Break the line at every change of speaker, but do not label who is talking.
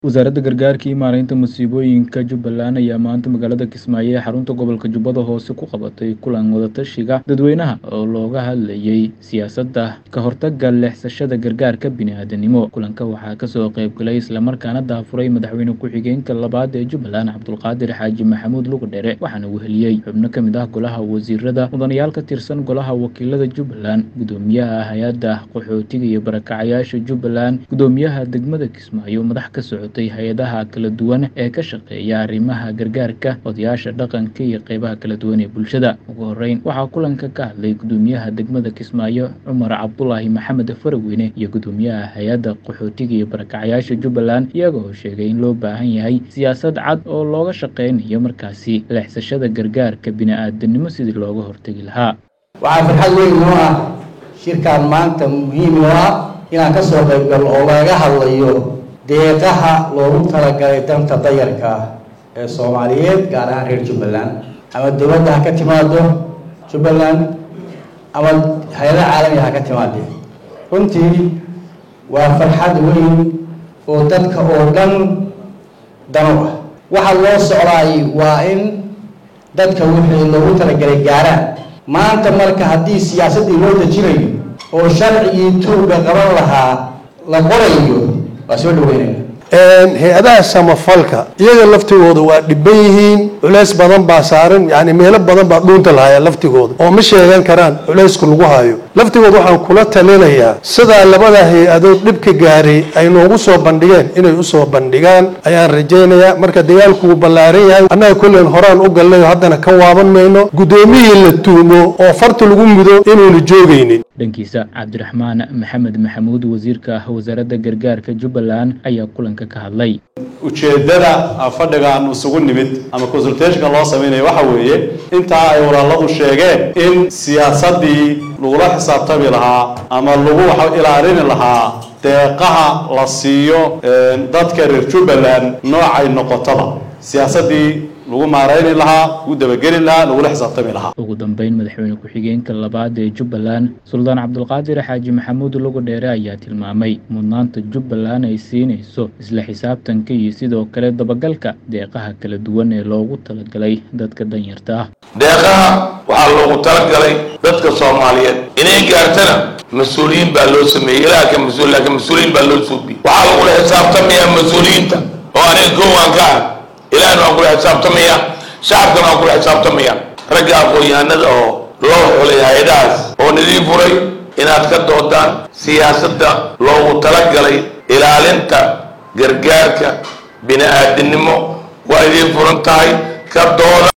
wasaaradda gargaarka iyo maareynta masiibooyinka jubbaland ayaa maanta magaalada kismaayo ee xarunta gobolka jubbada hoose ku qabatay kulan wadatashiga dadweynaha oo looga hadlayay siyaasadda ka hortagga leexsashada gargaarka bini'aadanimo kulanka waxaa kasoo qaybgalay islamarkaana daafuray madaxweyne ku-xigeenka labaad ee jubbaland cabdulqaadir xaaji maxamuud lugudhere waxaana weheliyey xubno ka mid ah golaha wasiirada mudanayaal ka tirsan golaha wakiilada jubbaland gudoomiyaha hay-adda qaxootiga iyo barakacayaasha jubbaland gudoomiyaha degmada kismaayo madax ka socotay hay-adaha kala duwan ee ka shaqeeya arrimaha gargaarka odayaasha dhaqanka iyo qeybaha kala duwan ee bulshada ugu horeyn waxaa kulanka ka hadlay gudoomiyaha degmada kismaayo cumar cabdulaahi maxamed faraweyne iyo gudoomiyaha hay-adda qaxootiga iyo barakacayaasha jubbaland iyagoo sheegay in loo baahan yahay siyaasad cad oo looga shaqeynayo markaasi leexsashada gargaarka bini'aadanimo sidii looga hortegi lahaa
waxaa farxad weyn noo ah shirkan maanta muhiim oo ah inaan ka soo qaybgalno oo laga hadlayo deeqaha loogu talagalay danta dayarka ah ee soomaaliyeed gaar ahaan reer jubbaland ama dowladda ha ka timaado jubbaland ama hay-ada caalamiga ha ka timaadee runtii waa farxad weyn oo dadka oo dhan dano ah waxa loo socdaay waa in dadka wixii loogu talagalay gaaraan maanta marka haddii siyaasaddii loo dejinayo oo sharcigii tuuga qaban lahaa la qorayo waa soo dhaweynaya
hay-adaha samafalka iyaga laftigooda waa dhiban yihiin culeys badan baa saaran yani meelo badan baa dhuunta lahaya laftigooda oo ma sheegan karaan culeysku lagu hayo laftigooda waxaan kula talinayaa sidaa labada hay-adood dhibka gaaray ay noogu soo bandhigeen inay usoo bandhigaan ayaan rajaynayaa marka dagaalku wuu ballaaran yahay annaga kulleen horaan u galnayo haddana ka waaban mayno guddoomiyii la tuumo oo farta lagu mudo inuuna joogaynin
dhankiisa cabdiraxmaan maxamed maxamuud wasiirka wasaaradda gargaarka jubbaland ayaa kulanka ka hadlay
ujeeddada fadhigaan isugu nimid ama consultationka loo sameynaya waxa weeye intaa ay walaaladu sheegeen in siyaasaddii lagula xisaabtami lahaa ama lagu wax ilaalini lahaa deeqaha la siiyo dadka reer jubbaland noocay noqotaba siyaasaddii lagu maareyni lahaa lagu dabageli lahaa lagula xisaabtami lahaa
ugu dambeyn madaxweyne ku-xigeenka labaad ee jubbaland suldaan cabdulqaadir xaaji maxamuud lugudheere ayaa tilmaamay mudnaanta jubbaland ay siinayso isla xisaabtanka iyo sidoo kale dabagalka deeqaha kala duwan ee loogu talagalay dadka danyarta ah
deeqaha waxaa loogu talagalay dadka soomaaliyeed inay gaartana mas-uuliyiin baa loo sameeyey ilaa ka mas-uul laakiin mas-uuliyiin baa loo suubiyey waxaa lagula xisaabtamayaa mas-uuliyiinta oo aniga kowaan ka ah ilaahna waan kula xisaabtamaya shacabkana waan kula xisaabtamaya ragga aqoon-yahanada oo loo xulay hay-adahaas oo nidiin furay inaad ka doodaan siyaasadda loogu talagalay ilaalinta gargaarka bini-aadinimo waa idiin furan tahay ka dooda